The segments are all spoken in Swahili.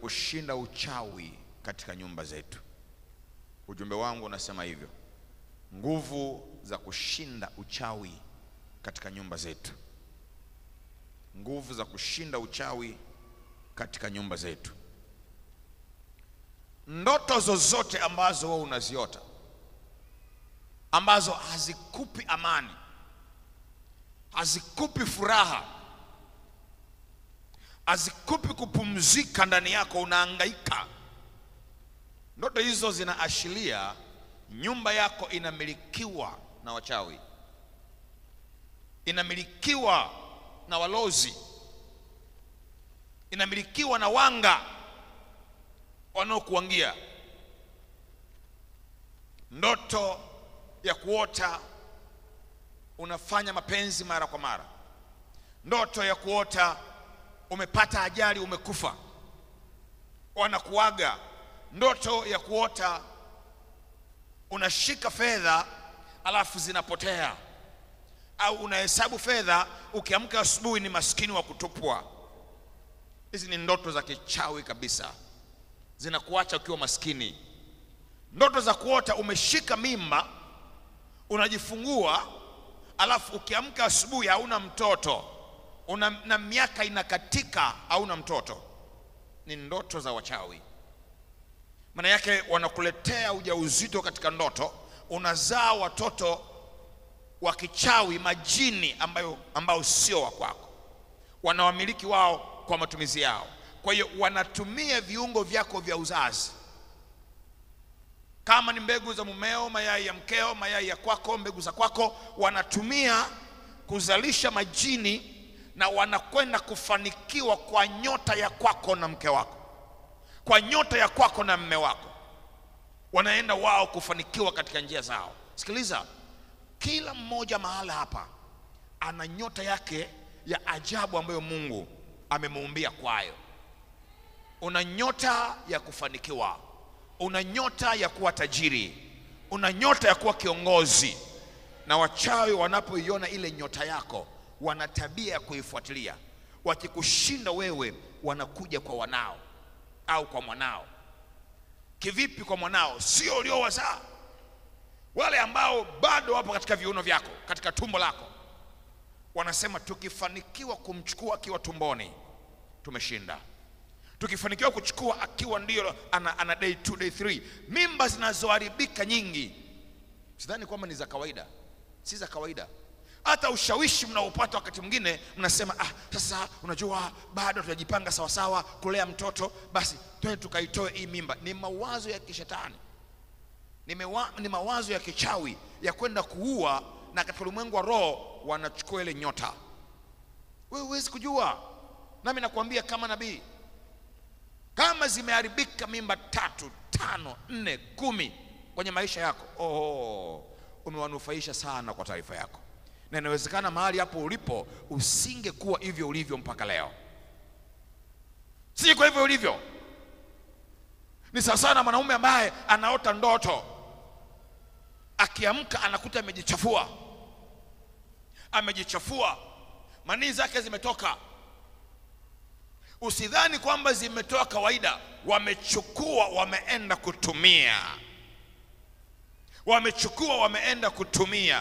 kushinda uchawi katika nyumba zetu. Ujumbe wangu unasema hivyo, nguvu za kushinda uchawi katika nyumba zetu, nguvu za kushinda uchawi katika nyumba zetu. Ndoto zozote ambazo wewe unaziota ambazo hazikupi amani, hazikupi furaha, hazikupi kupumzika ndani yako, unahangaika. Ndoto hizo zinaashiria nyumba yako inamilikiwa na wachawi, inamilikiwa na walozi, inamilikiwa na wanga wanaokuangia. Ndoto ya kuota unafanya mapenzi mara kwa mara, ndoto ya kuota umepata ajali, umekufa, wanakuaga. Ndoto ya kuota unashika fedha alafu zinapotea, au unahesabu fedha, ukiamka asubuhi ni maskini wa kutupwa. Hizi ni ndoto za kichawi kabisa, zinakuacha ukiwa maskini. Ndoto za kuota umeshika mimba unajifungua alafu ukiamka asubuhi hauna mtoto una, na miaka inakatika hauna mtoto, ni ndoto za wachawi. Maana yake wanakuletea ujauzito katika ndoto, unazaa watoto wa kichawi, majini ambayo ambao sio wa kwako, wanawamiliki wao kwa matumizi yao. Kwa hiyo wanatumia viungo vyako vya uzazi kama ni mbegu za mumeo, mayai ya mkeo, mayai ya kwako, mbegu za kwako, wanatumia kuzalisha majini na wanakwenda kufanikiwa kwa nyota ya kwako na mke wako, kwa nyota ya kwako na mme wako, wanaenda wao kufanikiwa katika njia zao. Sikiliza, kila mmoja mahala hapa ana nyota yake ya ajabu ambayo Mungu amemuumbia kwayo. Una nyota ya kufanikiwa una nyota ya kuwa tajiri, una nyota ya kuwa kiongozi. Na wachawi wanapoiona ile nyota yako, wana tabia ya kuifuatilia. Wakikushinda wewe, wanakuja kwa wanao au kwa mwanao. Kivipi kwa mwanao? Sio uliowazaa, wale ambao bado wapo katika viuno vyako, katika tumbo lako. Wanasema tukifanikiwa kumchukua akiwa tumboni, tumeshinda tukifanikiwa kuchukua akiwa ndio ana, ana day 2 day 3. Mimba zinazoharibika nyingi, sidhani kwamba ni za kawaida, si za kawaida. Hata ushawishi mnaopata wakati mwingine mnasema, ah, sasa unajua bado tunajipanga sawasawa kulea mtoto, basi twende tukaitoe hii mimba. Ni mawazo ya kishetani, ni, mewa, ni mawazo ya kichawi ya kwenda kuua, na katika ulimwengu wa roho wanachukua ile nyota. Wewe huwezi kujua, nami nakwambia kama nabii kama zimeharibika mimba tatu tano nne kumi kwenye maisha yako, oh, umewanufaisha sana. Kwa taarifa yako, na inawezekana mahali hapo ulipo usingekuwa hivyo ulivyo mpaka leo, si kwa hivyo ulivyo. Ni sawasawa na mwanaume ambaye anaota ndoto, akiamka anakuta amejichafua, amejichafua, manii zake zimetoka Usidhani kwamba zimetoa kawaida, wamechukua wameenda kutumia, wamechukua wameenda kutumia,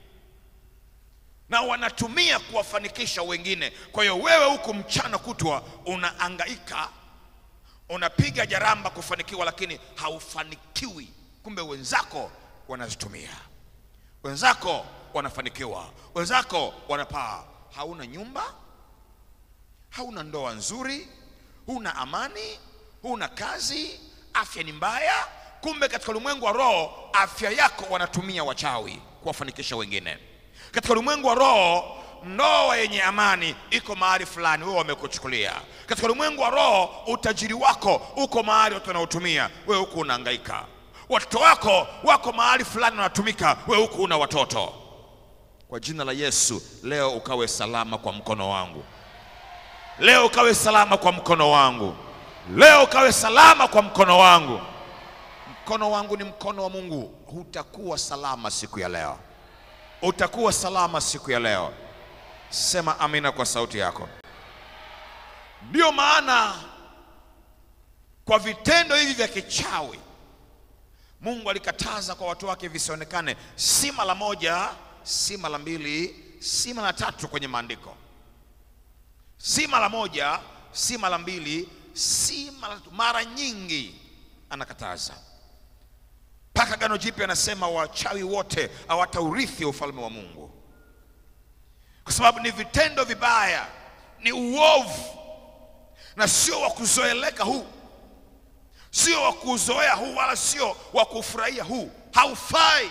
na wanatumia kuwafanikisha wengine. Kwa hiyo wewe huku mchana kutwa unaangaika, unapiga jaramba kufanikiwa, lakini haufanikiwi. Kumbe wenzako wanazitumia, wenzako wanafanikiwa, wenzako wanapaa. Hauna nyumba hauna ndoa nzuri, huna amani, huna kazi, afya ni mbaya. Kumbe katika ulimwengu wa roho afya yako wanatumia wachawi kuwafanikisha wengine. Katika ulimwengu wa roho ndoa yenye amani iko mahali fulani, wewe wamekuchukulia. Katika ulimwengu wa roho utajiri wako uko mahali watu wanaotumia, wewe huku unahangaika. Watoto wako wako mahali fulani wanatumika, wewe huku una watoto. Kwa jina la Yesu, leo ukawe salama kwa mkono wangu Leo ukawe salama kwa mkono wangu. Leo ukawe salama kwa mkono wangu. Mkono wangu ni mkono wa Mungu. Hutakuwa salama siku ya leo, utakuwa salama siku ya leo. Sema amina kwa sauti yako. Ndiyo maana kwa vitendo hivi vya kichawi mungu alikataza kwa watu wake visionekane si mara moja si mara mbili si mara tatu kwenye maandiko si mara moja si mara mbili si mara tatu mara nyingi anakataza mpaka gano jipya anasema wachawi wote hawataurithi ufalme wa mungu kwa sababu ni vitendo vibaya ni uovu na sio wa kuzoeleka huu sio wa kuzoea huu wala sio wa kufurahia huu haufai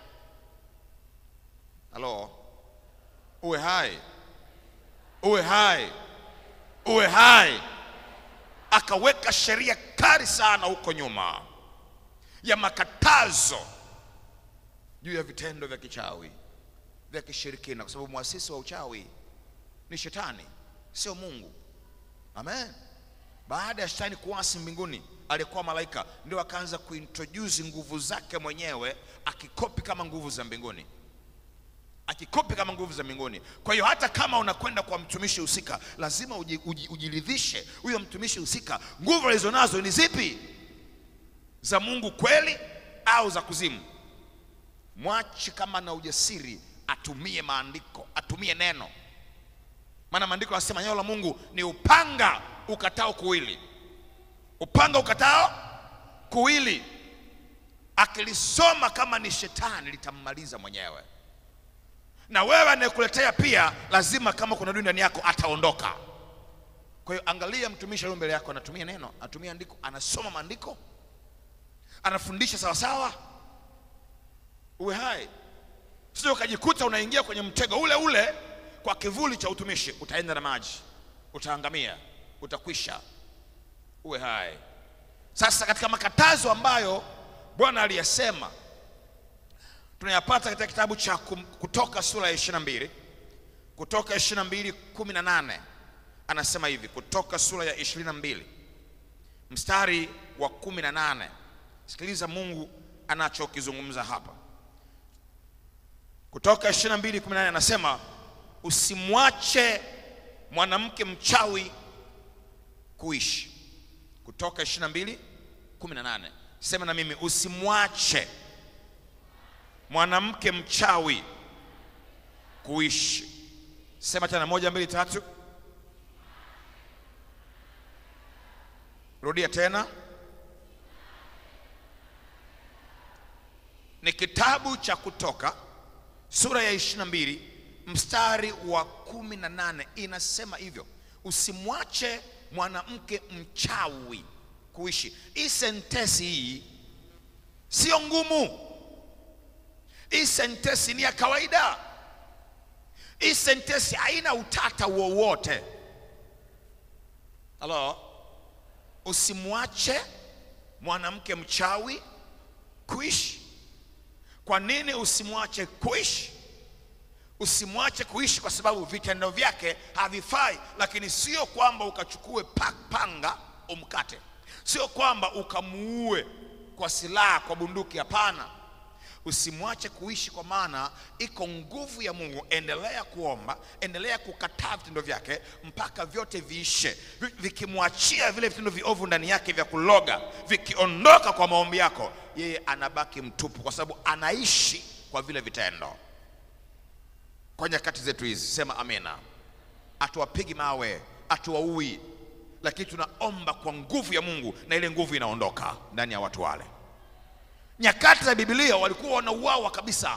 halo uwe hai uwe hai uwe hai akaweka sheria kali sana huko nyuma ya makatazo juu ya vitendo vya kichawi vya kishirikina kwa sababu mwasisi wa uchawi ni shetani sio mungu amen baada ya shetani kuasi mbinguni aliyekuwa malaika ndio akaanza kuintroduce nguvu zake mwenyewe akikopi kama nguvu za mbinguni akikopi kama nguvu za mbinguni kwa hiyo hata kama unakwenda kwa mtumishi husika lazima uji, uji, ujiridhishe huyo mtumishi husika nguvu alizonazo ni zipi za mungu kweli au za kuzimu mwache kama na ujasiri atumie maandiko atumie neno maana maandiko yanasema neno la mungu ni upanga ukatao kuwili upanga ukatao kuwili akilisoma kama ni shetani litammaliza mwenyewe na wewe anayekuletea pia lazima kama kuna dui ndani yako ataondoka kwa hiyo angalia mtumishi aliye mbele yako anatumia neno anatumia andiko anasoma maandiko anafundisha sawasawa uwe hai sio ukajikuta unaingia kwenye mtego ule ule kwa kivuli cha utumishi utaenda na maji utaangamia utakwisha uwe hai sasa katika makatazo ambayo bwana aliyasema tunayapata katika kitabu cha Kum- kutoka sura ya 22 kutoka 22 18 anasema hivi kutoka sura ya 22 mstari wa 18 sikiliza mungu anachokizungumza hapa kutoka 22 18 anasema usimwache mwanamke mchawi kuishi kutoka 22 18 sema na mimi usimwache mwanamke mchawi kuishi sema tena moja mbili tatu rudia tena ni kitabu cha kutoka sura ya 22 mstari wa 18 inasema hivyo usimwache mwanamke mchawi kuishi hii sentesi hii sio ngumu hii sentesi ni ya kawaida hii sentesi haina utata wowote halo usimwache mwanamke mchawi kuishi kwa nini usimwache kuishi usimwache kuishi kwa sababu vitendo vyake havifai lakini sio kwamba ukachukue pa- panga umkate sio kwamba ukamuue kwa silaha kwa bunduki hapana usimwache kuishi kwa maana iko nguvu ya mungu endelea kuomba endelea kukataa vitendo vyake mpaka vyote viishe Vi- vikimwachia vile vitendo viovu ndani yake vya kuloga vikiondoka kwa maombi yako yeye anabaki mtupu kwa sababu anaishi kwa vile vitendo kwa nyakati zetu hizi sema amina hatuwapigi mawe hatuwaui lakini tunaomba kwa nguvu ya mungu na ile nguvu inaondoka ndani ya watu wale nyakati za bibilia walikuwa wanauawa kabisa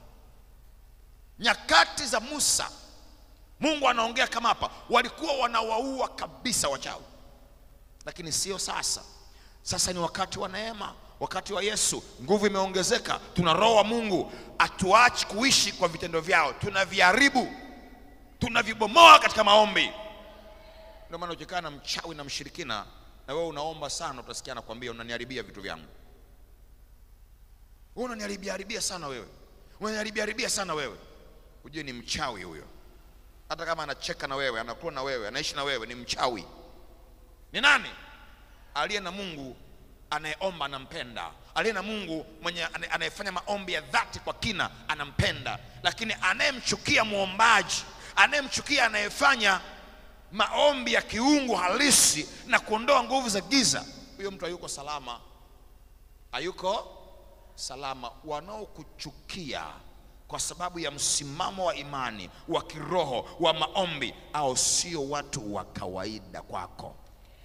nyakati za musa mungu anaongea kama hapa walikuwa wanawaua kabisa wachawi lakini sio sasa sasa ni wakati wa neema wakati wa yesu nguvu imeongezeka tuna roho wa mungu hatuachi kuishi kwa vitendo vyao tunaviharibu tunavibomoa katika maombi ndio maana ukikaa na mchawi na mshirikina na wewe unaomba sana utasikia anakwambia unaniharibia vitu vyangu wewe unaniharibia haribia sana wewe unaniharibia haribia sana wewe ujue ni mchawi huyo hata kama anacheka na wewe anakuwa na wewe anaishi na wewe ni mchawi ni nani aliye na mungu anayeomba anampenda aliye na mungu mwenye ane- anayefanya maombi ya dhati kwa kina anampenda lakini anayemchukia mwombaji anayemchukia anayefanya maombi ya kiungu halisi na kuondoa nguvu za giza huyo mtu hayuko salama, hayuko salama. Wanaokuchukia kwa sababu ya msimamo wa imani wa kiroho wa maombi, au sio watu wa kawaida kwako.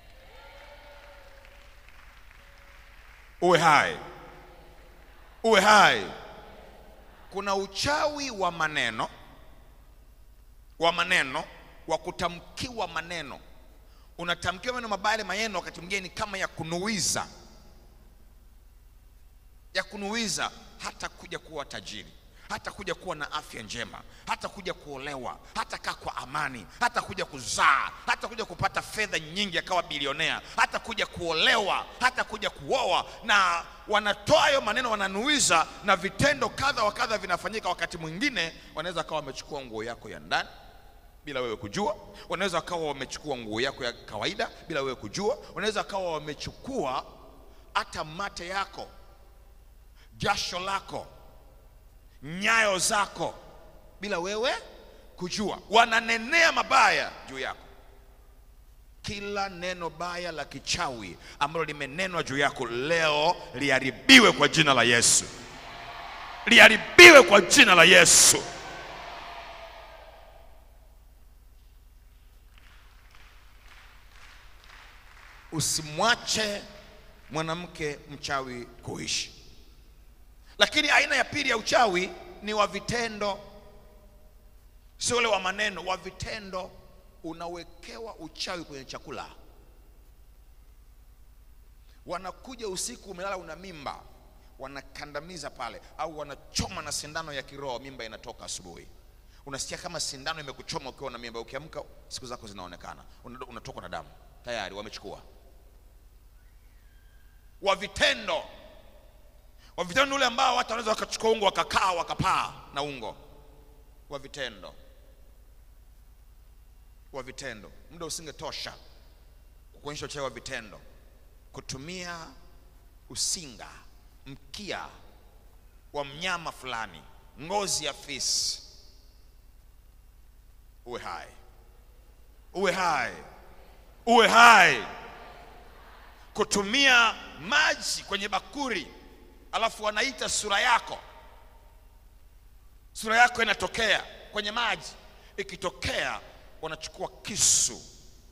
Uwe hai, uwe hai. Kuna uchawi wa maneno, wa maneno, wa kutamkiwa maneno. Unatamkiwa maneno mabaya, maneno wakati mwingine ni kama ya kunuiza, ya kunuiza, hata kuja kuwa tajiri hata kuja kuwa na afya njema, hata kuja kuolewa, hata kaa kwa amani, hata kuja kuzaa, hata kuja kupata fedha nyingi akawa bilionea, hata kuja kuolewa, hata kuja kuoa. Na wanatoa hayo maneno, wananuiza, na vitendo kadha wa kadha vinafanyika. Wakati mwingine wanaweza kawa wamechukua nguo yako ya ndani bila wewe kujua, wanaweza wakawa wamechukua nguo yako ya kawaida bila wewe kujua, wanaweza wakawa wamechukua hata mate yako, jasho lako nyayo zako bila wewe kujua, wananenea mabaya juu yako. Kila neno baya la kichawi ambalo limenenwa juu yako leo liharibiwe kwa jina la Yesu, liharibiwe kwa jina la Yesu. Usimwache mwanamke mchawi kuishi. Lakini aina ya pili ya uchawi ni wa vitendo, sio ule wa maneno, wa vitendo. Unawekewa uchawi kwenye chakula. Wanakuja usiku, umelala, una mimba, wanakandamiza pale, au wanachoma na sindano ya kiroho, mimba inatoka asubuhi. Unasikia kama sindano imekuchoma ukiwa na mimba, ukiamka siku zako zinaonekana, unatokwa na damu tayari, wamechukua. Wa vitendo wa vitendo ni ule ambao watu wanaweza wakachukua ungo wakakaa wakapaa na ungo wa vitendo. Wa vitendo, muda usingetosha kuonyesha uchawi wa vitendo, kutumia usinga, mkia wa mnyama fulani, ngozi ya fisi. Uwe hai, uwe hai, uwe hai, kutumia maji kwenye bakuri alafu wanaita sura yako, sura yako inatokea kwenye maji. Ikitokea wanachukua kisu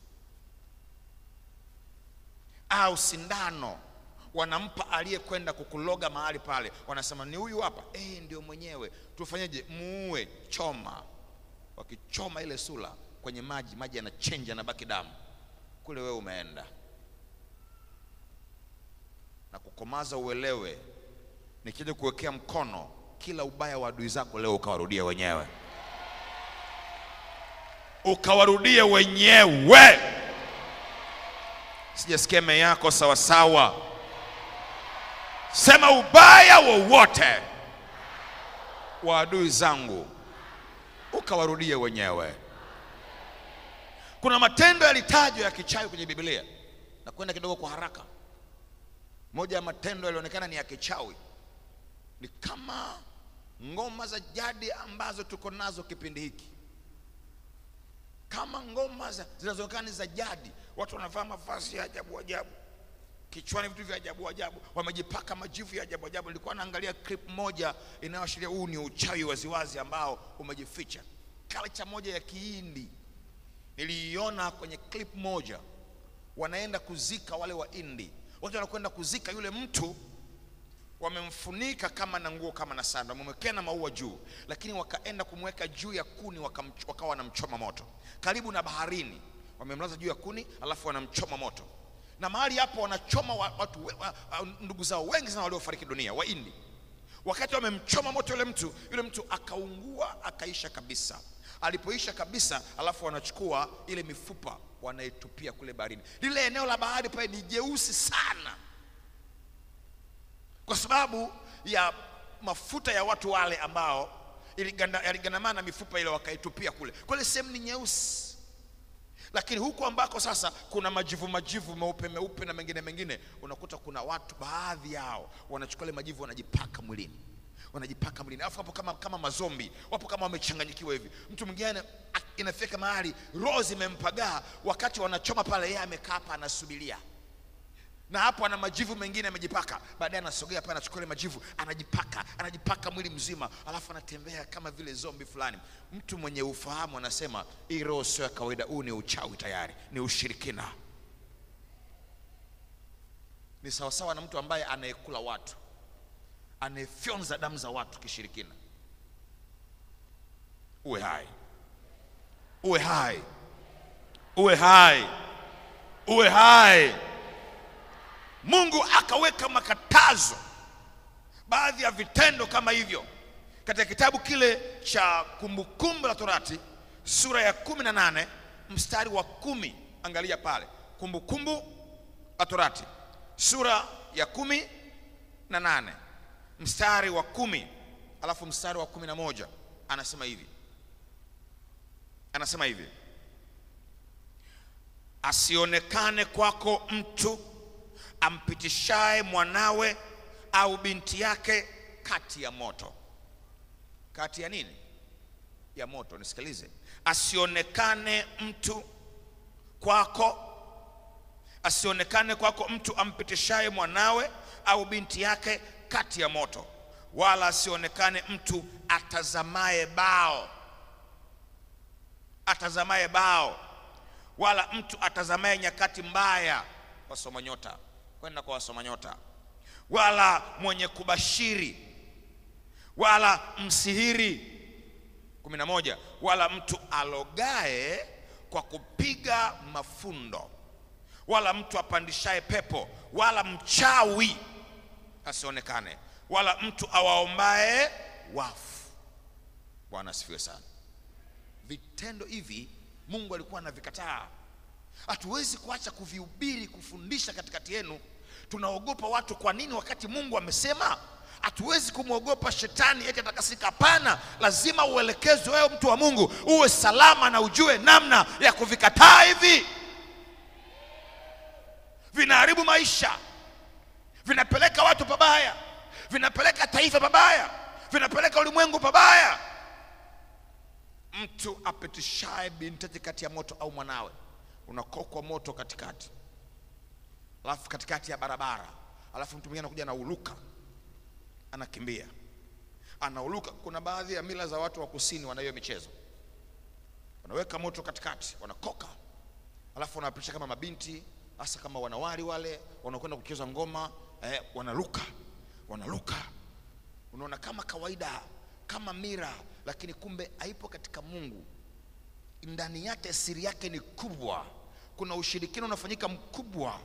au sindano, wanampa aliyekwenda kukuloga mahali pale, wanasema ni huyu hapa. Eh, ndio mwenyewe. Tufanyeje? Muue, choma. Wakichoma ile sura kwenye maji, maji yanachenja, yanabaki damu kule, wewe umeenda na kukomaza. Uelewe nikija kuwekea mkono, kila ubaya wa adui zako leo ukawarudia wenyewe, ukawarudia wenyewe. Sijasikia me yako sawasawa. Sema ubaya wowote wa adui zangu ukawarudia wenyewe. Kuna matendo yalitajwa ya kichawi kwenye Biblia, na kwenda kidogo kwa haraka. Moja ya matendo yalionekana ni ya kichawi ni kama ngoma za jadi ambazo tuko nazo kipindi hiki, kama ngoma zinazoonekana ni za jadi. Watu wanavaa mavazi ya ajabu ajabu, kichwani vitu vya ajabu ajabu, wamejipaka majivu ya ajabu ajabu. Nilikuwa naangalia clip moja inayoashiria huu ni uchawi waziwazi ambao umejificha. Culture moja ya Kihindi niliiona kwenye clip moja, wanaenda kuzika wale wa Hindi, watu wanakwenda kuzika yule mtu wamemfunika kama na nguo kama na sanda, wamemwekea na maua juu, lakini wakaenda kumweka juu ya kuni, wakawa wanamchoma moto karibu na baharini. Wamemlaza juu ya kuni, alafu wanamchoma moto, na mahali hapo wanachoma watu we, wa, ndugu zao wengi sana waliofariki dunia Wahindi. Wakati wamemchoma moto yule mtu, yule mtu akaungua akaisha kabisa. Alipoisha kabisa, alafu wanachukua ile mifupa wanaitupia kule baharini. Lile eneo la bahari pale ni jeusi sana kwa sababu ya mafuta ya watu wale ambao yaligandamana na mifupa ile wakaitupia kule. Kwa ile sehemu ni nyeusi, lakini huku ambako sasa kuna majivu majivu meupe meupe na mengine mengine, unakuta kuna watu baadhi yao wanachukua ile majivu wanajipaka mwilini, wanajipaka mwilini, alafu hapo kama, kama mazombi wapo kama wamechanganyikiwa hivi. Mtu mwingine inafika mahali roho zimempagaa, wakati wanachoma pale, yeye amekaa hapa anasubiria na hapo ana majivu mengine amejipaka. Baadaye anasogea pale, anachukua ile majivu, anajipaka, anajipaka mwili mzima, alafu anatembea kama vile zombi fulani. Mtu mwenye ufahamu anasema hii roho sio ya kawaida, huu ni uchawi tayari, ni ushirikina. Ni sawasawa na mtu ambaye anayekula watu, anayefyonza damu za watu kishirikina. Uwe hai, uwe hai, uwe hai, uwe hai. Mungu akaweka makatazo, baadhi ya vitendo kama hivyo katika kitabu kile cha Kumbukumbu la Torati sura ya kumi na nane mstari wa kumi. Angalia pale, Kumbukumbu la Torati sura ya kumi na nane mstari wa kumi alafu mstari wa kumi na moja anasema hivi, anasema hivi, asionekane kwako mtu ampitishaye mwanawe au binti yake kati ya moto. Kati ya nini? Ya moto. Nisikilize, asionekane mtu kwako, asionekane kwako mtu ampitishaye mwanawe au binti yake kati ya moto, wala asionekane mtu atazamaye bao, atazamaye bao, wala mtu atazamaye nyakati mbaya, wasoma nyota kwenda kwa wasoma nyota, wala mwenye kubashiri, wala msihiri. kumi na moja, wala mtu alogae kwa kupiga mafundo, wala mtu apandishaye pepo, wala mchawi asionekane, wala mtu awaombaye wafu. Bwana asifiwe sana. Vitendo hivi Mungu alikuwa anavikataa. Hatuwezi kuacha kuvihubiri, kufundisha katikati yenu. Tunaogopa watu. Kwa nini? Wakati Mungu amesema. Hatuwezi kumwogopa shetani eti atakasika. Hapana, lazima uelekezwe wewe, mtu wa Mungu, uwe salama na ujue namna ya kuvikataa hivi. Vinaharibu maisha, vinapeleka watu pabaya, vinapeleka taifa pabaya, vinapeleka ulimwengu pabaya. Mtu apitishaye binti yake kati ya moto au mwanawe unakokwa moto katikati, alafu katikati ya barabara, alafu mtu mwingine anakuja anauluka, anakimbia, anauluka. Kuna baadhi ya mila za watu wa kusini wana hiyo michezo, wanaweka moto katikati, wanakoka, alafu wanapitisha kama mabinti, hasa kama wanawali wale wanakwenda kucheza ngoma eh, wanaruka, wanaruka, unaona kama kawaida, kama mira, lakini kumbe haipo katika Mungu ndani yake siri yake ni kubwa. Kuna ushirikina unafanyika mkubwa.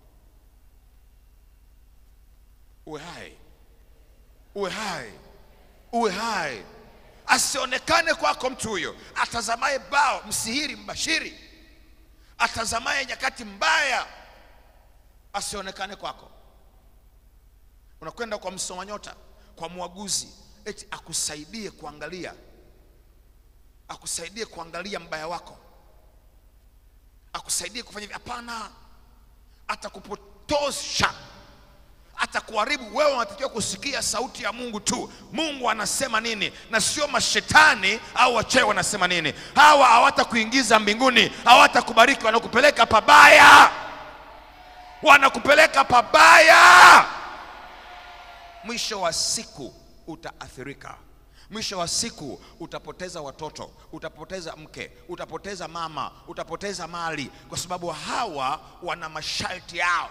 Uwe hai, uwe hai, uwe hai. Asionekane kwako mtu huyo atazamaye bao, msihiri, mbashiri, atazamaye nyakati mbaya, asionekane kwako. Unakwenda kwa msoma nyota, kwa mwaguzi, eti akusaidie kuangalia akusaidie kuangalia mbaya wako, akusaidie kufanya hivi. Hapana, atakupotosha, atakuharibu. Wewe unatakiwa kusikia sauti ya Mungu tu. Mungu anasema nini, na sio mashetani au wachawi wanasema nini. Hawa hawatakuingiza mbinguni, hawatakubariki, wanakupeleka pabaya, wanakupeleka pabaya. Mwisho wa siku utaathirika mwisho wa siku utapoteza watoto, utapoteza mke, utapoteza mama, utapoteza mali, kwa sababu hawa wana masharti yao.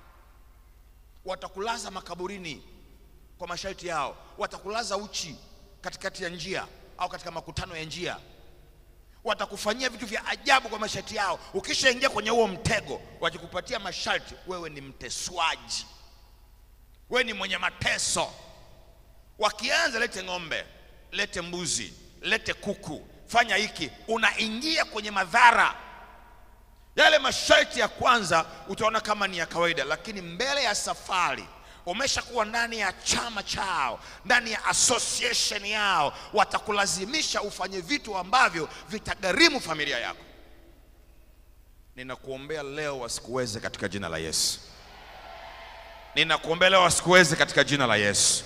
Watakulaza makaburini kwa masharti yao, watakulaza uchi katikati ya njia au katika makutano ya njia, watakufanyia vitu vya ajabu kwa masharti yao. Ukishaingia kwenye huo mtego, wakikupatia masharti, wewe ni mteswaji, wewe ni mwenye mateso. Wakianza lete ng'ombe lete mbuzi, lete kuku, fanya hiki, unaingia kwenye madhara. Yale masharti ya kwanza utaona kama ni ya kawaida, lakini mbele ya safari umeshakuwa ndani ya chama chao, ndani ya association yao, watakulazimisha ufanye vitu ambavyo vitagharimu familia yako. Ninakuombea leo wasikuweze katika jina la Yesu. Ninakuombea leo wasikuweze katika jina la Yesu.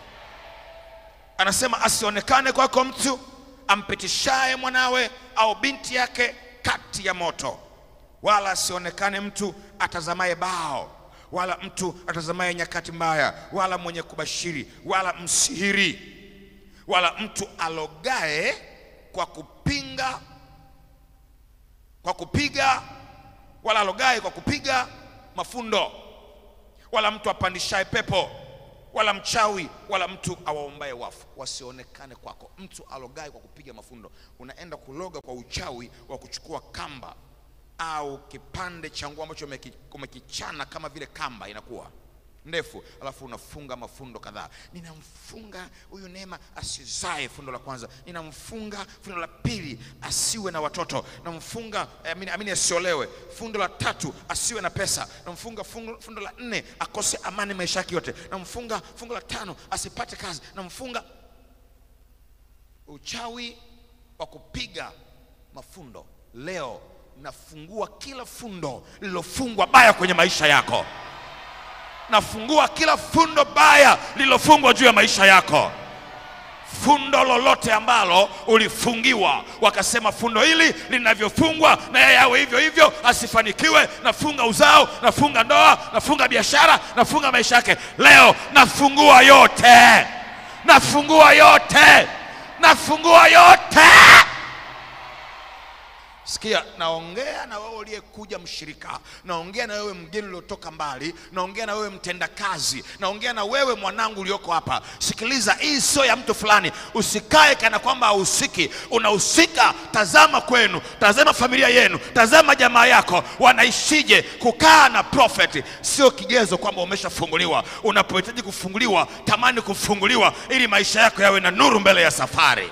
Anasema asionekane kwako mtu ampitishaye mwanawe au binti yake kati ya moto, wala asionekane mtu atazamaye bao, wala mtu atazamaye nyakati mbaya, wala mwenye kubashiri, wala msihiri, wala mtu alogae kwa kupinga kwa kupiga, wala alogae kwa kupiga mafundo, wala mtu apandishaye pepo, wala mchawi, wala mtu awaombaye wafu wasionekane kwako. Mtu alogae kwa kupiga mafundo, unaenda kuloga kwa uchawi wa kuchukua kamba au kipande cha nguo ambacho umeki- umekichana kama vile kamba inakuwa ndefu, alafu unafunga mafundo kadhaa. Ninamfunga huyu Neema asizae, fundo la kwanza. Ninamfunga fundo la pili, asiwe na watoto. Namfunga eh, amini, amini asiolewe. Fundo la tatu, asiwe na pesa. Namfunga fungo- fundo la nne, akose amani maisha yake yote. Namfunga fungo la tano, asipate kazi. Namfunga uchawi wa kupiga mafundo. Leo nafungua kila fundo lililofungwa baya kwenye maisha yako. Nafungua kila fundo baya lililofungwa juu ya maisha yako. Fundo lolote ambalo ulifungiwa, wakasema fundo hili linavyofungwa na yeye awe hivyo hivyo, asifanikiwe. Nafunga uzao, nafunga ndoa, nafunga biashara, nafunga maisha yake. Leo nafungua yote, nafungua yote, nafungua yote. Sikia, naongea na wewe uliyekuja mshirika, naongea na wewe mgeni uliotoka mbali, naongea na wewe mtendakazi, naongea na wewe mwanangu ulioko hapa. Sikiliza, hii sio ya mtu fulani. Usikae kana kwamba hahusiki, unahusika. Tazama kwenu, tazama familia yenu, tazama jamaa yako wanaishije. Kukaa na prophet sio kigezo kwamba umeshafunguliwa. Unapohitaji kufunguliwa, tamani kufunguliwa ili maisha yako yawe na nuru mbele ya safari.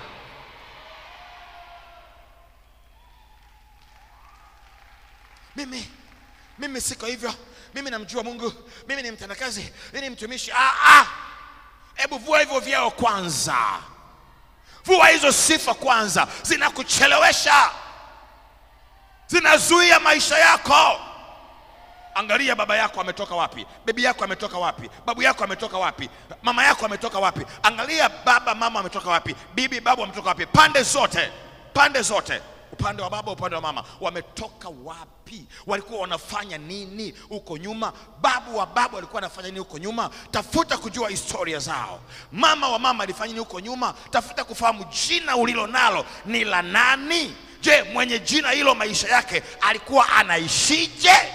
mimi mimi siko hivyo mimi namjua mungu mimi ni mtendakazi mimi ni mtumishi ah, ah. hebu vua hivyo vyeo kwanza vua hizo sifa kwanza zinakuchelewesha zinazuia maisha yako angalia baba yako ametoka wapi bibi yako ametoka wapi babu yako ametoka wapi mama yako ametoka wapi angalia baba mama ametoka wapi bibi babu ametoka wapi pande zote pande zote upande wa baba upande wa mama wametoka wapi walikuwa wanafanya nini huko nyuma babu wa babu alikuwa anafanya nini huko nyuma tafuta kujua historia zao mama wa mama alifanya nini huko nyuma tafuta kufahamu jina ulilo nalo ni la nani je mwenye jina hilo maisha yake alikuwa anaishije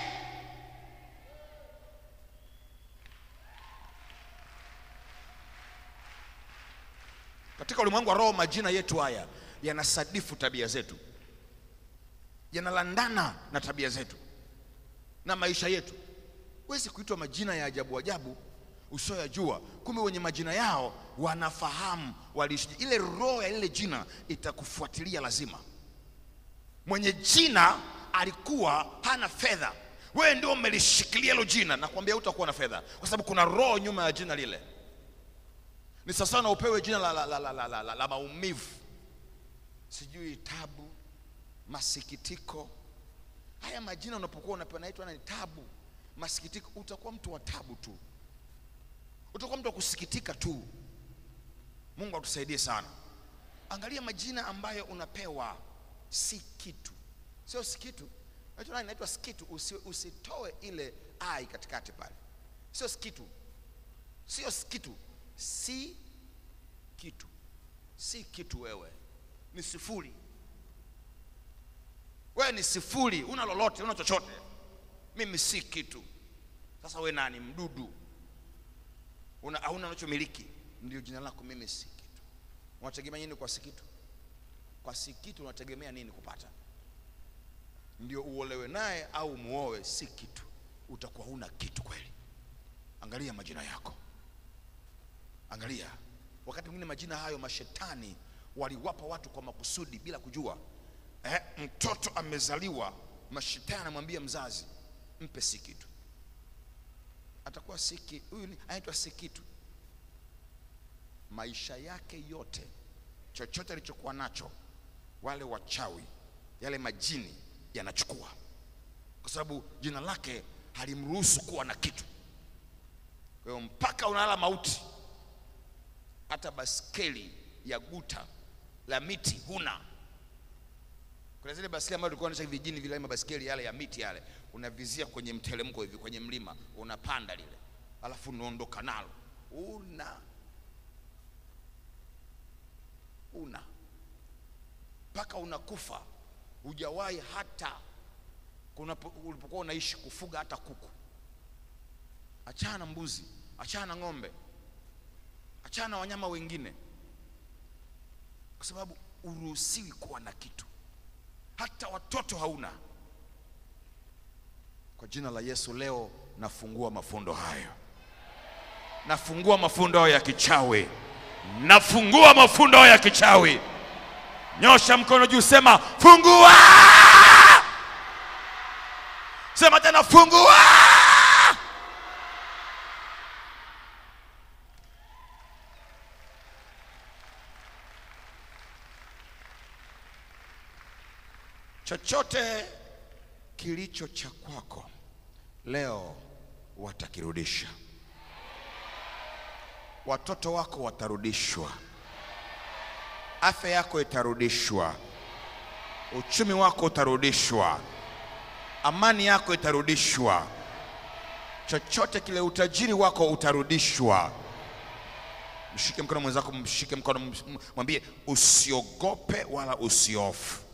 katika ulimwengu wa roho majina yetu haya yanasadifu tabia zetu yanalandana na tabia zetu na maisha yetu huwezi kuitwa majina ya ajabu ajabu usioyajua kumbe wenye majina yao wanafahamu waliishije ile roho ya lile jina itakufuatilia lazima mwenye jina alikuwa hana fedha wewe ndio umelishikilia hilo jina nakwambia utakuwa na fedha kwa sababu kuna roho nyuma ya jina lile ni sasa na upewe jina la, la, la, la, la, la, la, la maumivu sijui tabu masikitiko haya majina unapokuwa unapewa naitwa ni tabu masikitiko utakuwa mtu wa tabu tu utakuwa mtu wa kusikitika tu mungu atusaidie sana angalia majina ambayo unapewa si kitu sio si kitu Naitwa nani? inaitwa skitu Usi, usitoe ile ai katikati pale sio skitu sio kitu si kitu si kitu wewe ni sifuri wewe ni sifuri una lolote una chochote mimi si kitu sasa wewe nani mdudu una hauna unachomiliki ndio jina lako mimi si kitu unategemea nini kwa si kitu kwa si kitu unategemea nini kupata ndio uolewe naye au muoe si kitu utakuwa huna kitu kweli angalia majina yako angalia wakati mwingine majina hayo mashetani waliwapa watu kwa makusudi bila kujua eh, mtoto amezaliwa mashetani anamwambia mzazi mpe si kitu atakuwa siki huyu ni- anaitwa si kitu maisha yake yote chochote alichokuwa nacho wale wachawi yale majini yanachukua kwa sababu jina lake halimruhusu kuwa na kitu kwa hiyo mpaka unalala mauti hata baskeli ya guta la miti huna Kuna zile basikeli ambazo tulikuwa tunaonyesha vijijini vile mabasikeli yale ya miti yale, unavizia kwenye mteremko hivi kwenye mlima, unapanda lile, alafu unaondoka nalo, una una mpaka unakufa, hujawahi hata kuna ulipokuwa unaishi kufuga hata kuku. Achana na mbuzi, achana na ng'ombe, achana na wanyama wengine, kwa sababu uruhusiwi kuwa na kitu, hata watoto hauna. Kwa jina la Yesu, leo nafungua mafundo hayo, nafungua mafundo hayo ya kichawi, nafungua mafundo hayo ya kichawi. Nyosha mkono juu, sema fungua. Sema tena fungua. Chochote kilicho cha kwako leo watakirudisha. Watoto wako watarudishwa, afya yako itarudishwa, uchumi wako utarudishwa, amani yako itarudishwa, chochote kile, utajiri wako utarudishwa. Mshike mkono mwenzako, mshike mkono, mwambie usiogope wala usiofu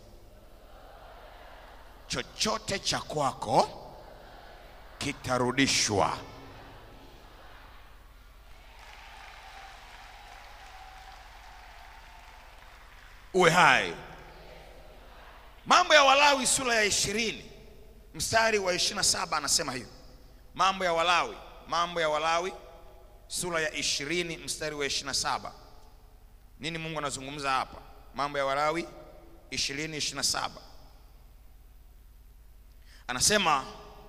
chochote cha kwako kitarudishwa. Uwe hai. Mambo ya Walawi sura ya ishirini mstari wa ishirini na saba anasema hivi. Mambo ya Walawi, Mambo ya Walawi sura ya ishirini mstari wa ishirini na saba nini Mungu anazungumza hapa? Mambo ya Walawi ishirini ishirini na saba anasema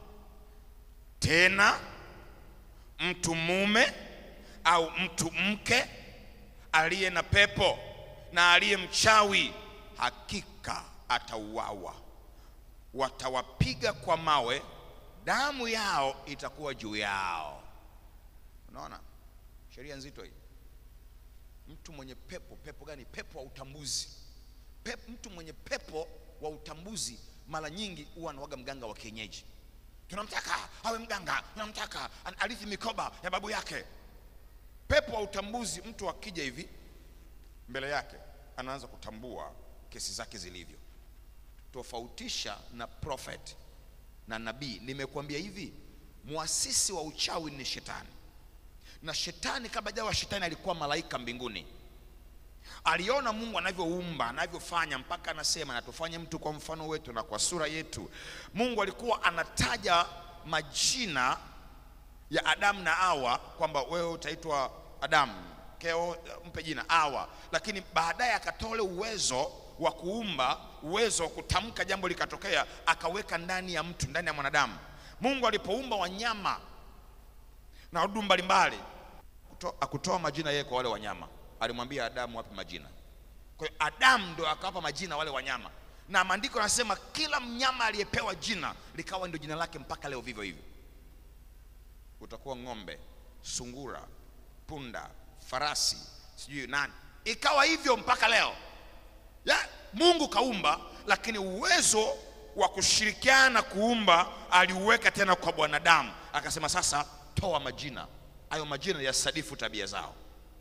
tena, mtu mume au mtu mke aliye na pepo na aliye mchawi hakika atauawa, watawapiga kwa mawe, damu yao itakuwa juu yao. Unaona sheria nzito hii. Mtu mwenye pepo, pepo gani? Pepo wa utambuzi. Pepo, mtu mwenye pepo wa utambuzi mara nyingi huwa anawaga mganga wa kienyeji. Tunamtaka awe mganga, tunamtaka arithi mikoba ya babu yake. Pepo wa utambuzi, mtu akija hivi mbele yake anaanza kutambua kesi zake zilivyo. Tofautisha na prophet na nabii. Nimekuambia hivi, muasisi wa uchawi ni shetani, na shetani kabla jawa shetani alikuwa malaika mbinguni aliona Mungu anavyoumba anavyofanya, mpaka anasema na tufanye mtu kwa mfano wetu na kwa sura yetu. Mungu alikuwa anataja majina ya Adamu na Hawa kwamba wewe utaitwa Adamu, keo mpe jina Hawa, lakini baadaye akatoa ule uwezo wa kuumba, uwezo wa kutamka jambo likatokea, akaweka ndani ya mtu, ndani ya mwanadamu. Mungu alipoumba wanyama na wadudu mbalimbali, akutoa majina yeye kwa wale wanyama alimwambia Adamu wape majina. Kwa hiyo Adamu ndo akawapa majina wale wanyama, na maandiko yanasema kila mnyama aliyepewa jina likawa ndio jina lake mpaka leo vivyo hivyo. Utakuwa ng'ombe, sungura, punda, farasi, sijui nani, ikawa hivyo mpaka leo ya, Mungu kaumba, lakini uwezo wa kushirikiana kuumba aliuweka tena kwa bwanadamu, akasema sasa toa majina hayo, majina yasadifu tabia zao.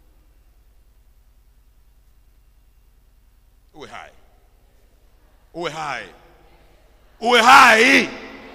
Uwe hai, uwe hai, uwe hai.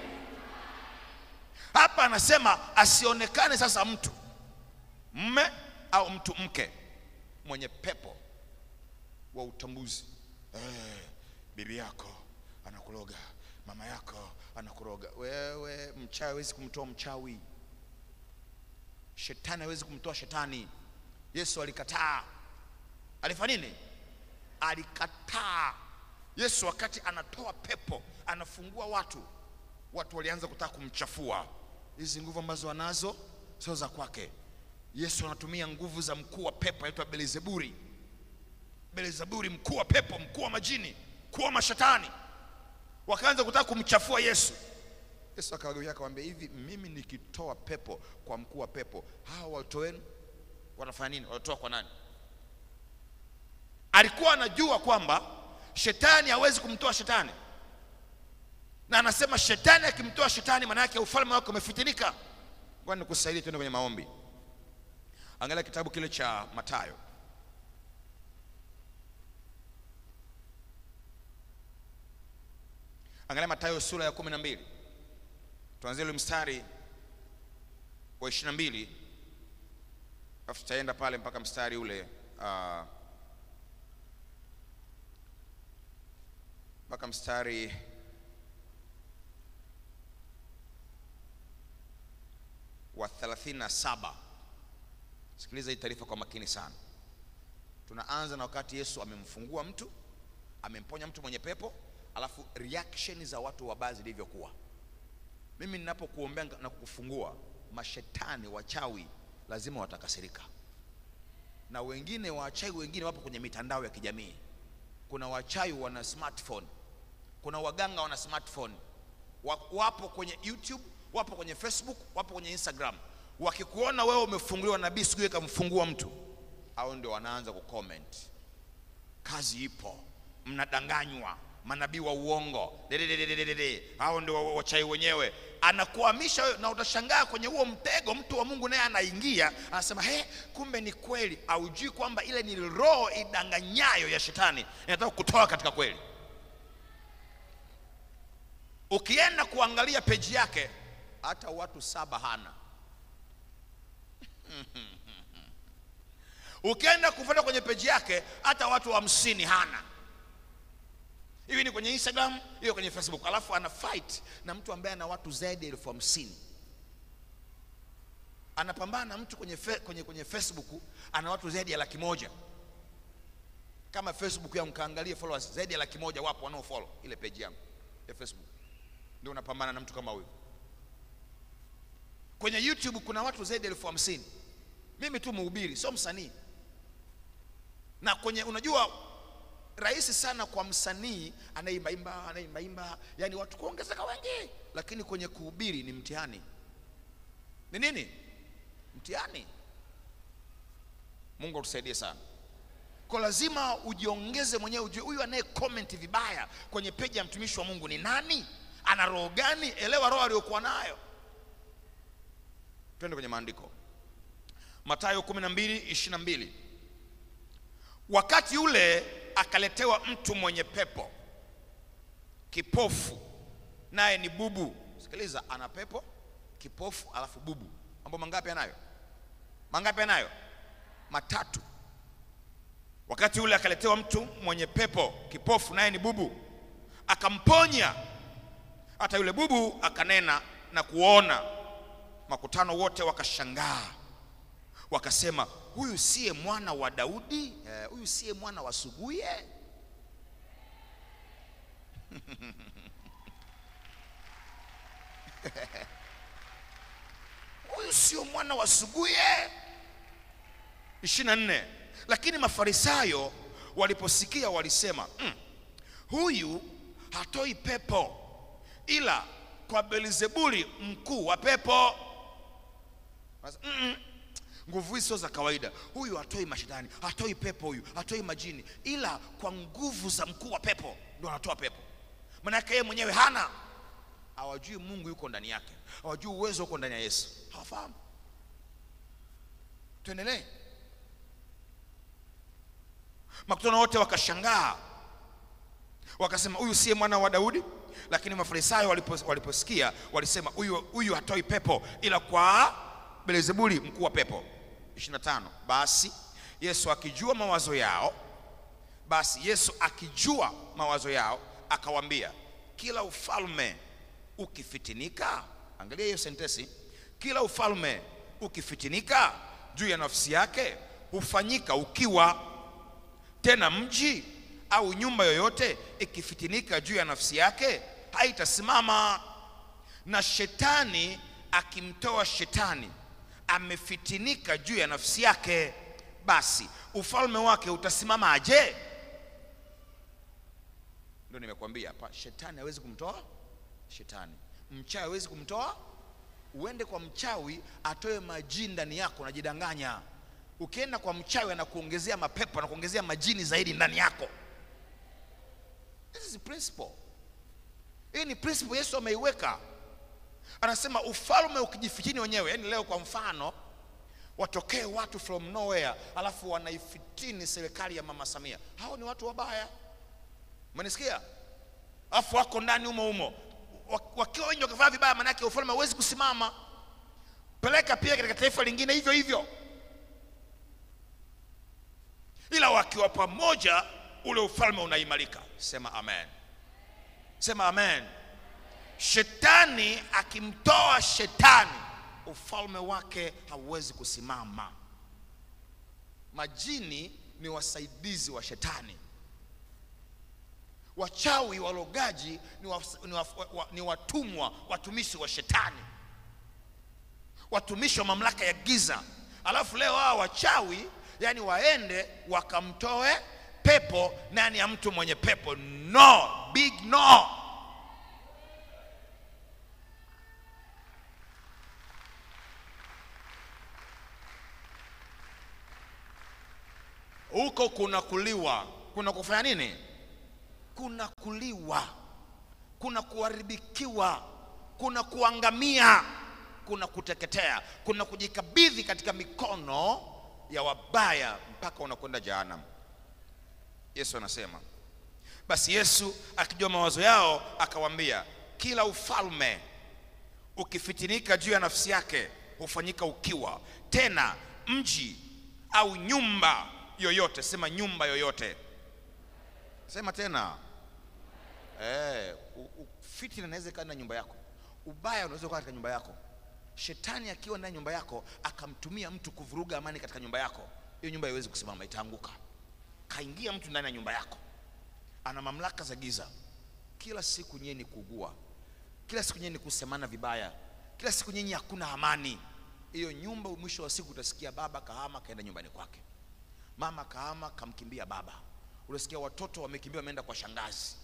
Hapa anasema asionekane sasa mtu mme au mtu mke mwenye pepo wa utambuzi. Eh, bibi yako anakuroga, mama yako anakuroga. Wewe mchawi hawezi kumtoa mchawi, shetani hawezi kumtoa shetani. Yesu alikataa. Alifanya nini? Alikataa. Yesu wakati anatoa pepo, anafungua watu, watu walianza kutaka kumchafua. Hizi nguvu ambazo anazo sio za kwake. Yesu anatumia nguvu za mkuu wa pepo anaitwa Belzebuli. Belzebuli, mkuu wa pepo, mkuu wa majini, mkuu wa mashetani, wakaanza kutaka kumchafua Yesu. Yesu akawageukia akamwambia, hivi mimi nikitoa pepo kwa mkuu wa pepo, hawa watoto wenu wanafanya nini? Wanatoa kwa nani? Alikuwa anajua kwamba shetani hawezi kumtoa shetani, na anasema shetani akimtoa shetani, maana yake ufalme wake umefitinika. Ngoja nikusaidie, tuende kwenye maombi. Angalia kitabu kile cha Mathayo Angalia Mathayo sura ya kumi na mbili tuanzie ule mstari wa ishirini na mbili alafu tutaenda pale mpaka mstari ule uh, mpaka mstari wa 37. Sikiliza hii taarifa kwa makini sana. Tunaanza na wakati Yesu amemfungua mtu, amemponya mtu mwenye pepo, alafu reaction za watu wabaya zilivyokuwa. Mimi ninapokuombea na kukufungua, mashetani wachawi lazima watakasirika, na wengine wachawi wengine wapo kwenye mitandao ya kijamii. Kuna wachawi wana smartphone, kuna waganga wana smartphone, wapo kwenye YouTube, wapo kwenye Facebook, wapo kwenye Instagram. Wakikuona wewe umefunguliwa, nabii siku hiyo kamfungua mtu, au ndio wanaanza kucomment, kazi ipo, mnadanganywa manabii wa uongo dededededede, hao ndio wachai wenyewe. Anakuhamisha wewe, na utashangaa kwenye huo mtego, mtu wa Mungu naye anaingia, anasema he, kumbe ni kweli. Aujui kwamba ile ni roho idanganyayo ya shetani, inataka kutoa katika kweli. Ukienda kuangalia peji yake, hata watu saba hana ukienda kufuata kwenye peji yake, hata watu hamsini hana hivi ni kwenye Instagram, hiyo kwenye Facebook, alafu ana fight na mtu ambaye ana watu zaidi ya elfu hamsini. Anapambana na mtu kwenye, fe, kwenye, kwenye Facebook ana watu zaidi ya laki moja. Kama Facebook yangu kaangalie followers zaidi ya laki moja wapo wanao follow ile page yangu ya Facebook, ndio unapambana na mtu kama huyo. Kwenye YouTube kuna watu zaidi ya elfu hamsini. Mimi tu mhubiri, sio msanii. Na kwenye unajua rahisi sana kwa msanii anaimbaimba anaimbaimba, yani watu kuongezeka wengi, lakini kwenye kuhubiri ni mtihani. Ni nini? Mtihani. Mungu atusaidie sana. Kwa lazima ujiongeze mwenyewe, ujue huyu anaye comment vibaya kwenye peji ya mtumishi wa Mungu ni nani, ana roho gani? Elewa roho aliyokuwa nayo. Twende kwenye maandiko, Mathayo 12:22 wakati ule akaletewa mtu mwenye pepo kipofu, naye ni bubu. Sikiliza, ana pepo, kipofu, alafu bubu. Mambo mangapi anayo? Mangapi anayo? Matatu. Wakati ule akaletewa mtu mwenye pepo kipofu, naye ni bubu, akamponya. Hata yule bubu akanena na kuona. Makutano wote wakashangaa, wakasema huyu siye mwana wa Daudi? Eh, huyu siye mwana wa Suguye? huyu sio mwana wa Suguye? ishirini na nne. Lakini Mafarisayo waliposikia walisema, mm, huyu hatoi pepo ila kwa Belzebuli mkuu wa pepo. Mm -mm. Nguvu hizi sio za kawaida. Huyu hatoi mashetani, hatoi pepo, huyu hatoi majini, ila kwa nguvu za mkuu wa pepo ndio anatoa pepo. Maanake yeye mwenyewe hana, hawajui Mungu yuko ndani yake, hawajui uwezo uko ndani ya Yesu, hawafahamu. Tuendelee. Makutano wote wakashangaa, wakasema huyu siye mwana wa Daudi? Lakini Mafarisayo walipos, waliposikia walisema huyu huyu hatoi pepo ila kwa Belzebuli mkuu wa pepo. 25. Basi Yesu akijua mawazo yao, basi Yesu akijua mawazo yao akawaambia, kila ufalme ukifitinika, angalia hiyo sentensi, kila ufalme ukifitinika juu ya nafsi yake hufanyika ukiwa. Tena mji au nyumba yoyote ikifitinika juu ya nafsi yake haitasimama. Na shetani akimtoa shetani amefitinika juu ya nafsi yake, basi ufalme wake utasimama aje? Ndio nimekuambia hapa, shetani hawezi kumtoa shetani, mchawi hawezi kumtoa. Uende kwa mchawi atoe majini ndani yako, unajidanganya. Ukienda kwa mchawi anakuongezea mapepo, anakuongezea majini zaidi ndani yako. This is principle. Hii ni principle Yesu ameiweka. Anasema ufalme ukijifichini wenyewe. Yaani leo kwa mfano watokee watu from nowhere alafu wanaifitini serikali ya Mama Samia. Hao ni watu wabaya. Umenisikia? Alafu wako ndani humo humo. Wakiwa wengi wakifanya vibaya manake ufalme hauwezi kusimama. Peleka pia katika taifa lingine hivyo hivyo. Ila wakiwa pamoja ule ufalme unaimarika. Sema amen. Sema amen. Shetani akimtoa shetani, ufalme wake hauwezi kusimama. Majini ni wasaidizi wa shetani. Wachawi walogaji ni, wa, ni, wa, wa, ni watumwa watumishi wa shetani, watumishi wa mamlaka ya giza. Alafu leo hao wachawi yani waende wakamtoe pepo ndani ya mtu mwenye pepo. No, big no. Huko kuna kuliwa, kuna kufanya nini? Kuna kuliwa, kuna kuharibikiwa, kuna kuangamia, kuna kuteketea, kuna kujikabidhi katika mikono ya wabaya mpaka unakwenda jehanamu. Yesu anasema basi, Yesu akijua mawazo yao akawaambia, kila ufalme ukifitinika juu ya nafsi yake hufanyika ukiwa, tena mji au nyumba yoyote, sema nyumba yoyote, sema tena eh, fitina inaweza ikawa na nyumba yako, ubaya unaweza kuwa katika nyumba yako Shetani akiwa ndani ya nyumba yako akamtumia mtu kuvuruga amani katika nyumba yako, hiyo nyumba haiwezi kusimama, itaanguka. Kaingia mtu ndani ya nyumba yako, ana mamlaka za giza. Kila siku nyinyi ni kuugua, kila siku nyinyi ni kusemana vibaya, kila siku nyinyi hakuna amani. Hiyo nyumba, mwisho wa siku utasikia baba kahama kaenda nyumbani kwake, mama kahama kamkimbia baba, unasikia watoto wamekimbia wameenda kwa shangazi.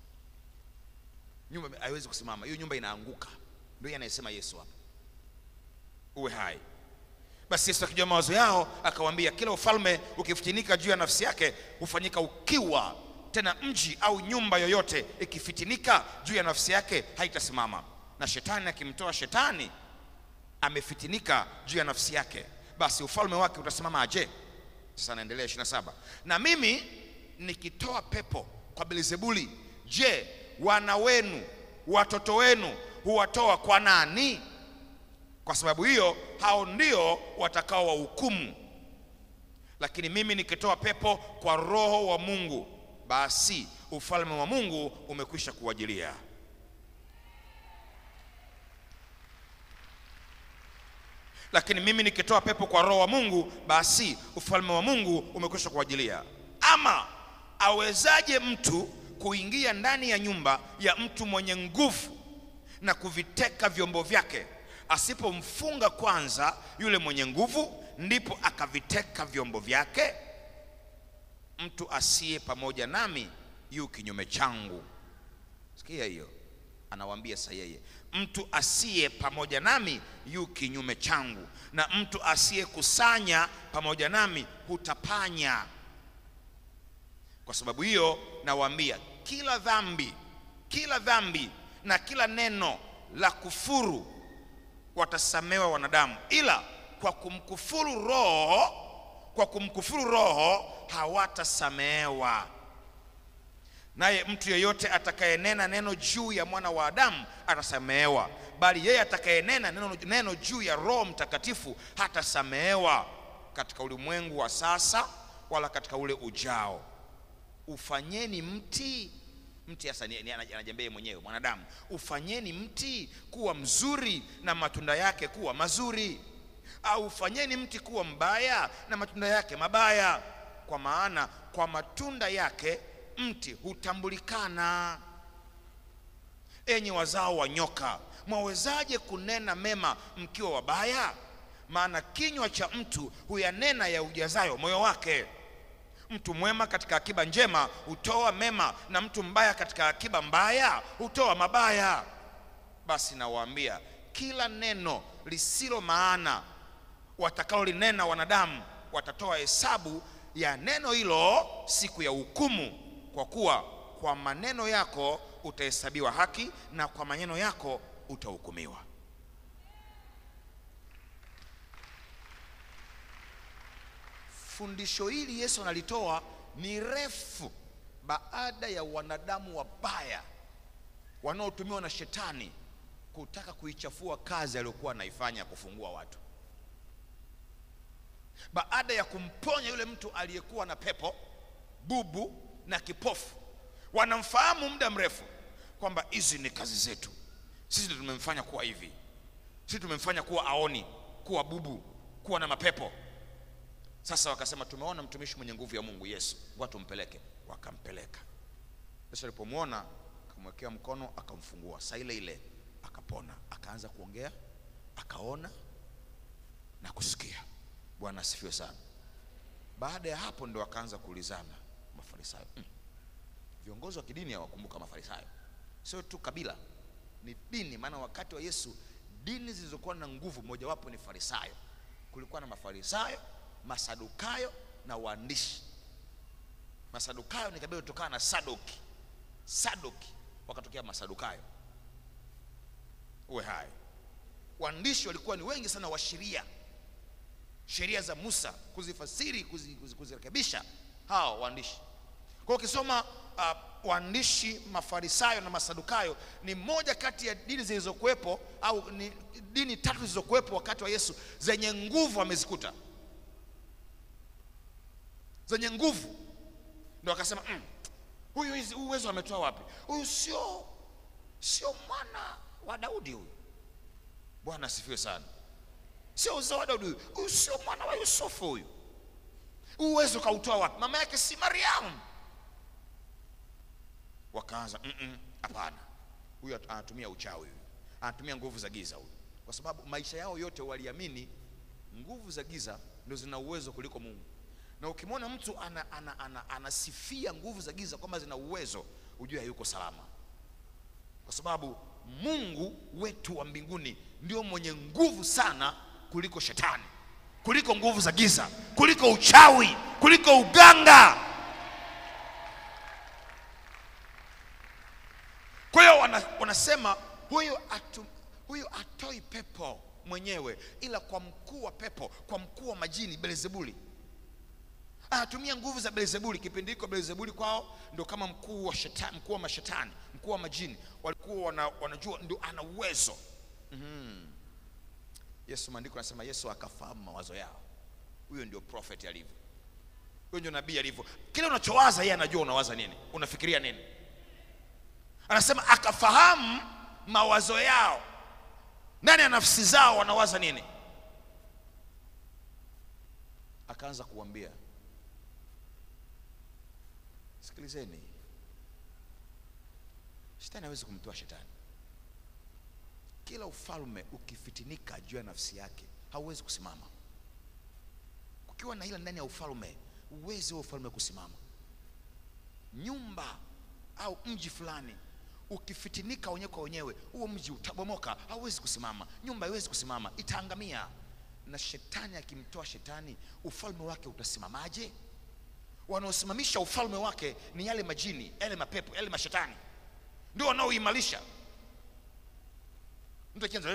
Nyumba haiwezi kusimama, hiyo nyumba inaanguka. Ndio yeye anayesema Yesu hapa uwe hai. Basi Yesu akijua mawazo yao akawaambia, kila ufalme ukifitinika juu ya nafsi yake hufanyika ukiwa, tena mji au nyumba yoyote ikifitinika juu ya nafsi yake haitasimama. Na shetani akimtoa shetani amefitinika juu ya nafsi yake, basi ufalme wake utasimama aje? Sasa anaendelea 27, na mimi nikitoa pepo kwa Belzebuli, je, wana wenu watoto wenu huwatoa kwa nani? Kwa sababu hiyo hao ndio watakao wahukumu. Lakini mimi nikitoa pepo kwa Roho wa Mungu, basi ufalme wa Mungu umekwisha kuwajilia. Lakini mimi nikitoa pepo kwa Roho wa Mungu, basi ufalme wa Mungu umekwisha kuwajilia. Ama awezaje mtu kuingia ndani ya nyumba ya mtu mwenye nguvu na kuviteka vyombo vyake asipomfunga kwanza yule mwenye nguvu, ndipo akaviteka vyombo vyake? Mtu asiye pamoja nami yu kinyume changu. Sikia hiyo, anawaambia sasa yeye, mtu asiye pamoja nami yu kinyume changu, na mtu asiyekusanya pamoja nami hutapanya. Kwa sababu hiyo nawaambia, kila dhambi, kila dhambi na kila neno la kufuru watasamewa wanadamu, ila kwa kumkufuru Roho, kwa kumkufuru Roho hawatasamehewa. Naye mtu yeyote atakayenena neno juu ya mwana wa Adamu atasamehewa, bali yeye atakayenena neno, neno juu ya Roho Mtakatifu hatasamehewa katika ulimwengu wa sasa wala katika ule ujao. Ufanyeni mti mti hasa anajembea mwenyewe mwanadamu, ufanyeni mti kuwa mzuri na matunda yake kuwa mazuri, au ufanyeni mti kuwa mbaya na matunda yake mabaya, kwa maana kwa matunda yake mti hutambulikana. Enyi wazao wa nyoka, mwawezaje kunena mema mkiwa wabaya? Maana kinywa cha mtu huyanena ya ujazayo moyo wake. Mtu mwema katika akiba njema hutoa mema, na mtu mbaya katika akiba mbaya hutoa mabaya. Basi nawaambia, kila neno lisilo maana watakaolinena wanadamu, watatoa hesabu ya neno hilo siku ya hukumu, kwa kuwa kwa maneno yako utahesabiwa haki na kwa maneno yako utahukumiwa. Fundisho hili Yesu analitoa ni refu baada ya wanadamu wabaya wanaotumiwa na shetani kutaka kuichafua kazi aliyokuwa anaifanya ya kufungua watu. Baada ya kumponya yule mtu aliyekuwa na pepo, bubu na kipofu, wanamfahamu muda mrefu kwamba hizi ni kazi zetu, sisi ndio tumemfanya kuwa hivi, sisi tumemfanya kuwa aoni, kuwa bubu, kuwa na mapepo. Sasa wakasema tumeona mtumishi mwenye nguvu ya Mungu Yesu, watu mpeleke. Wakampeleka. Yesu alipomwona akamwekea mkono, akamfungua, saa ile ile akapona, akaanza kuongea, akaona na kusikia. Bwana asifiwe sana. Baada ya hapo ndo akaanza kuulizana Mafarisayo. Mm. Viongozi wa kidini hawakumbuka Mafarisayo, sio tu kabila, ni dini. Maana wakati wa Yesu dini zilizokuwa na nguvu mojawapo ni Farisayo. Kulikuwa na Mafarisayo, Masadukayo na waandishi. Masadukayo ni kabila kutokana na Sadoki, Sadoki wakatokea Masadukayo. Uwe hai, waandishi walikuwa ni wengi sana wa sheria sheria za Musa kuzifasiri kuzi, kuzi, kuzirekebisha hao waandishi. Kwa hiyo ukisoma uh, waandishi Mafarisayo na Masadukayo ni moja kati ya dini zilizokuwepo au ni dini tatu zilizokuwepo wakati wa Yesu zenye nguvu amezikuta, zenye nguvu, ndio akasema mm, huyu hizi uwezo ametoa wapi? Huyu sio sio mwana wa Daudi huyu. Bwana asifiwe sana sio uzao wa Daudi huyu, sio mwana wa Yusufu huyu. Uwezo kautoa wapi? Mama yake si Mariamu? Wakaanza hapana, huyu anatumia uchawi, huyu anatumia nguvu za giza huyu, kwa sababu maisha yao yote waliamini nguvu za giza ndio zina uwezo kuliko Mungu. Na ukimwona mtu anasifia ana, ana, ana nguvu za giza kwamba zina uwezo, ujue hayuko salama, kwa sababu Mungu wetu wa mbinguni ndio mwenye nguvu sana kuliko shetani, kuliko nguvu za giza, kuliko uchawi, kuliko uganga. Kwa hiyo wanasema huyu atu, huyu atoi pepo mwenyewe, ila kwa mkuu wa pepo, kwa mkuu wa majini Beelzebuli anatumia nguvu za Beelzebuli. Kipindi hiko Beelzebuli kwao ndio kama mkuu wa shetani, mkuu wa mashetani, mkuu wa majini, walikuwa wana, wanajua ndio ana uwezo mm-hmm. Yesu, maandiko anasema Yesu akafahamu mawazo yao. Huyo ndio prophet alivyo, huyo ndio nabii alivyo. Kile unachowaza yeye anajua unawaza nini, unafikiria nini. Anasema akafahamu mawazo yao, ndani ya nafsi zao wanawaza nini. Akaanza kuambia, sikilizeni, shetani hawezi kumtoa shetani kila ufalme ukifitinika juu ya nafsi yake hauwezi kusimama. Kukiwa na hila ndani ya ufalme, uwezi wa ufalme kusimama. Nyumba au mji fulani ukifitinika wenyewe kwa wenyewe, huo mji utabomoka, hauwezi kusimama. Nyumba haiwezi kusimama, itaangamia. Na shetani akimtoa shetani, ufalme wake utasimamaje? Wanaosimamisha ufalme wake ni yale majini, yale mapepo, yale mashetani, ndio wanaoimarisha mtu akianza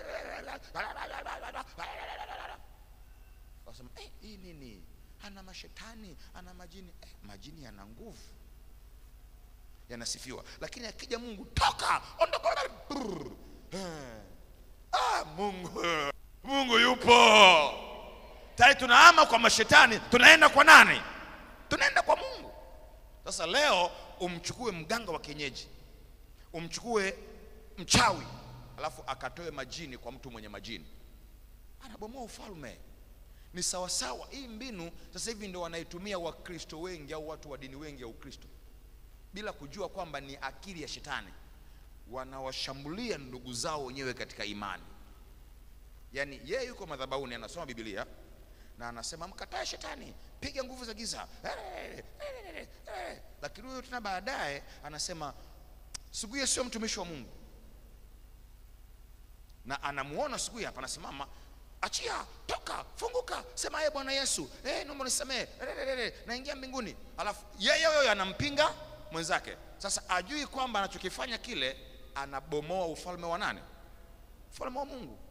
wasema eh, hii nini? Ana mashetani, ana majini. Eh, majini yana nguvu, yanasifiwa, lakini akija Mungu, toka, ondoka. Eh, ah, Mungu Mungu yupo tayari. Tunahama kwa mashetani, tunaenda kwa nani? Tunaenda kwa Mungu. Sasa leo umchukue mganga wa kienyeji, umchukue mchawi alafu akatoe majini kwa mtu mwenye majini, anabomoa ufalme. Ni sawasawa. Hii mbinu sasa hivi ndio wanaitumia Wakristo wengi au watu wa dini wengi ya Ukristo, bila kujua kwamba ni akili ya shetani. Wanawashambulia ndugu zao wenyewe katika imani. Yaani yeye yuko madhabahuni anasoma Biblia na anasema mkatae shetani, piga nguvu za giza, lakini huyo tena baadaye anasema Suguye sio mtumishi wa Mungu na anamuona siku hapa, anasimama, achia, toka, funguka, sema ye Bwana Yesu, eh, naomba nisamehe, naingia mbinguni. Alafu yeye huyo anampinga mwenzake, Sasa ajui kwamba anachokifanya kile anabomoa ufalme wa nani? Ufalme wa Mungu.